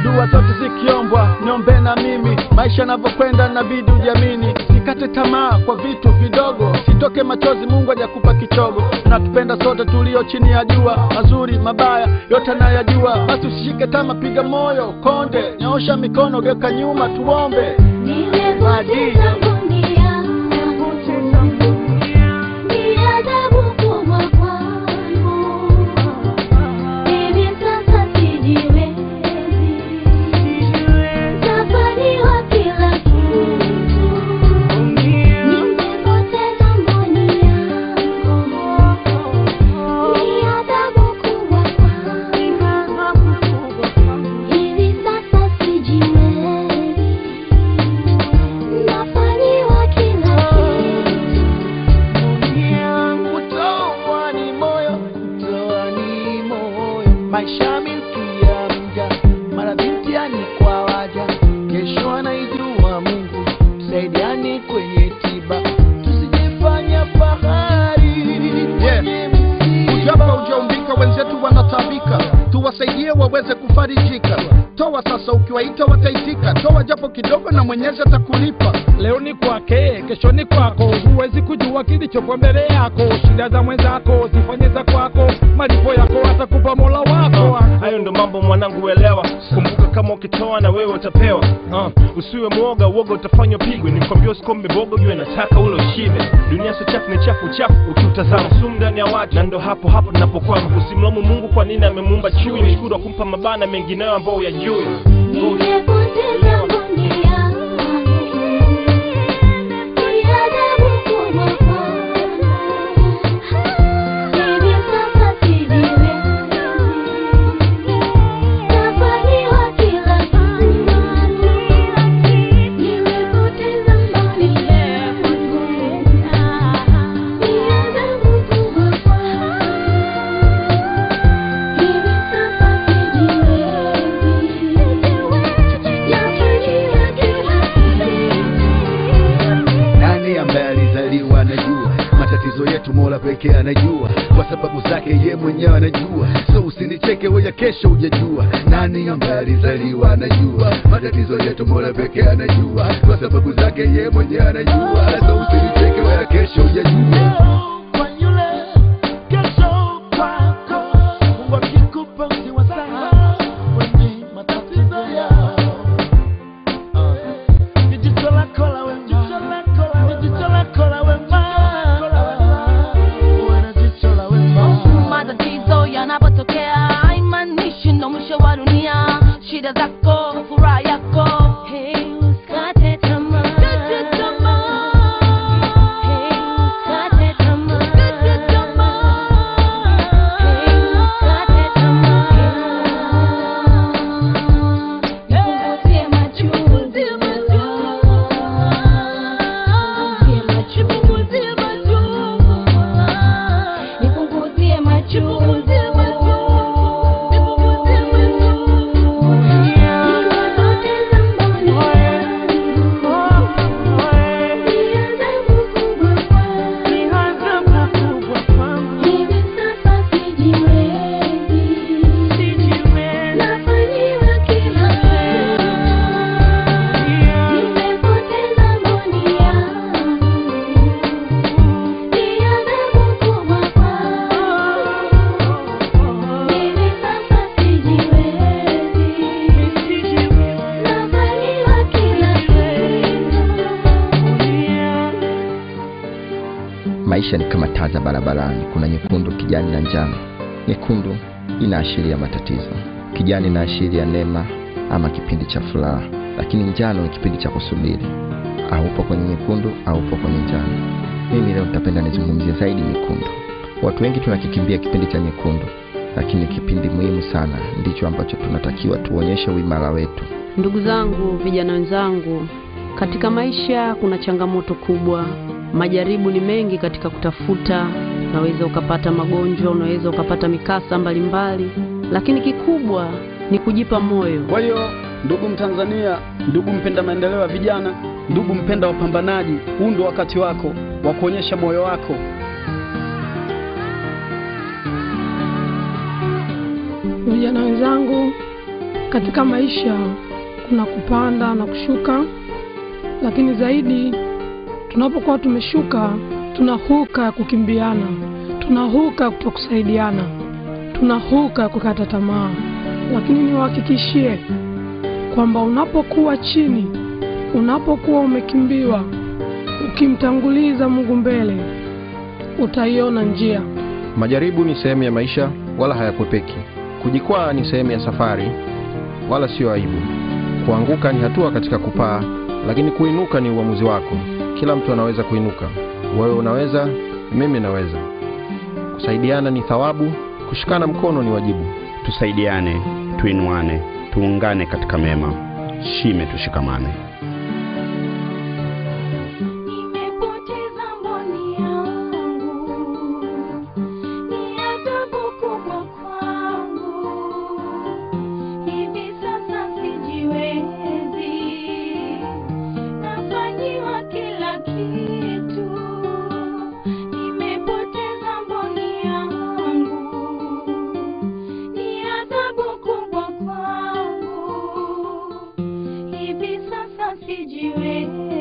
dua zote zikiombwa niombe na mimi maisha yanavyokwenda nabidi ujamini sikate tamaa kwa vitu vidogo sitoke machozi mungu hajakupa kichogo natupenda sote tulio chini ya jua mazuri mabaya yote anayajua basi usishike tama piga moyo konde nyoosha mikono geuka nyuma tuombe Nimepoteza dunia, ni adhabu kubwa kwangu. Hivi sasa sijiwezi, nafaniwa kila kitu. Nimepoteza amani yangu, ni adhabu kubwa kwangu. Hivi sasa sijiwezi, nafanyiwa kila kitu. kutoa ni moyo kutoa ni moyo maisha milki ya mja mara bintiani kwa waja kesho anaijua mungu tusaidiani kwenye tiba tusijifanya fahari kwenye msiba. Ujapa ujaumbika, wenzetu wanatabika, tuwasaidie waweze kufarijika. Toa sasa, ukiwaita wataitika. Toa japo kidogo, na Mwenyezi atakulipa. leo ni kwake kesho ni kwako huwezi kujua kilichopo mbele yako shida za mwenzako zifanye za kwako malipo yako atakupa mola wako hayo ndo mambo mwanangu elewa kumbuka kama ukitoa na wewe utapewa uh, usiwe mwoga uoga utafanywa pigwe nikwambia usikombe bogo jue nataka ule ushibe dunia sio chafu ni chafu chafu ukiutazama sumu ndani ya watu na ndo hapo hapo tunapokwama usimlomu mungu kwa nini amemuumba chui mshukuru akumpa mabana mengineyo ambao uyajui Nimepoteza amani yangu, ni adhabu kubwa kwangu. Hivi sasa sijiwezi, nafanyiwa kila kitu. Nimepoteza amani yangu, ni adhabu kubwa kwangu. Hivi sasa nani ambaye alizaliwa anajua matatizo yetu mola pekee anajua kwa sababu zake ye mwenyewe anajua so usinicheke weya kesho ujajua nani ambaye alizaliwa anajua matatizo yetu mola pekee anajua kwa sababu zake ye mwenyewe anajua so usinicheke weya kesho ujajua kwa yule kesho kwako mungu akikupa usiwasahau wenye matatizo yao ni jicho lako la wema ni jicho lako la wema uwe na jicho la wema matatizo yanapotokea haimaanishi ndo mwisho wa dunia shida zako furaha yako hey, usikate tamaa. Hey, usikate tamaa. Hey, usikate tamaa. Nipunguzie machozi. Nipunguzie machozi. Nipunguzie machozi. Nimepoteza amani yangu, ni adhabu kubwa kwangu. Hivi sasa sijiwezi, nafanyiwa kila kitu. Nimepoteza amani yangu, ni adhabu kubwa kwangu. Hivi sasa sijiwezi, nafanyiwa kila kitu. Maisha ni kama taa za barabarani, kuna nyekundu, kijani na njano. Nyekundu inaashiria matatizo, kijani inaashiria neema ama kipindi cha furaha, lakini njano ni kipindi cha kusubiri. Aupo kwenye nyekundu, aupo kwenye njano. Mimi leo nitapenda nizungumzie zaidi nyekundu. Watu wengi tunakikimbia kipindi cha nyekundu, lakini kipindi muhimu sana ndicho ambacho tunatakiwa tuonyeshe uimara wetu. Ndugu zangu, vijana wenzangu, katika maisha kuna changamoto kubwa. Majaribu ni mengi katika kutafuta. Unaweza ukapata magonjwa, unaweza ukapata mikasa mbalimbali, lakini kikubwa ni kujipa moyo. Kwa hiyo ndugu Mtanzania, ndugu mpenda maendeleo ya vijana, ndugu mpenda wapambanaji, huu ndo wakati wako wa kuonyesha moyo wako. Vijana wenzangu, katika maisha kuna kupanda na kushuka, lakini zaidi tunapokuwa tumeshuka, tuna huka ya kukimbiana, tuna huka ya kutokusaidiana, tuna huka ya kukata tamaa. Lakini niwahakikishie kwamba unapokuwa chini, unapokuwa umekimbiwa, ukimtanguliza Mungu mbele, utaiona njia. Majaribu ni sehemu ya maisha, wala hayakwepeki. Kujikwaa ni sehemu ya safari, wala sio aibu. Kuanguka ni hatua katika kupaa, lakini kuinuka ni uamuzi wako. Kila mtu anaweza kuinuka. Wewe unaweza, mimi naweza. Kusaidiana ni thawabu, kushikana mkono ni wajibu. Tusaidiane, tuinuane, tuungane katika mema. Shime tushikamane. Nimepoteza mboni yangu, ni adhabu kubwa kwangu. Hivi sasa sijiwezi, nafanyiwa kila kitu. Nimepoteza mboni yangu, ni adhabu kubwa kwangu. Hivi sasa sijiwezi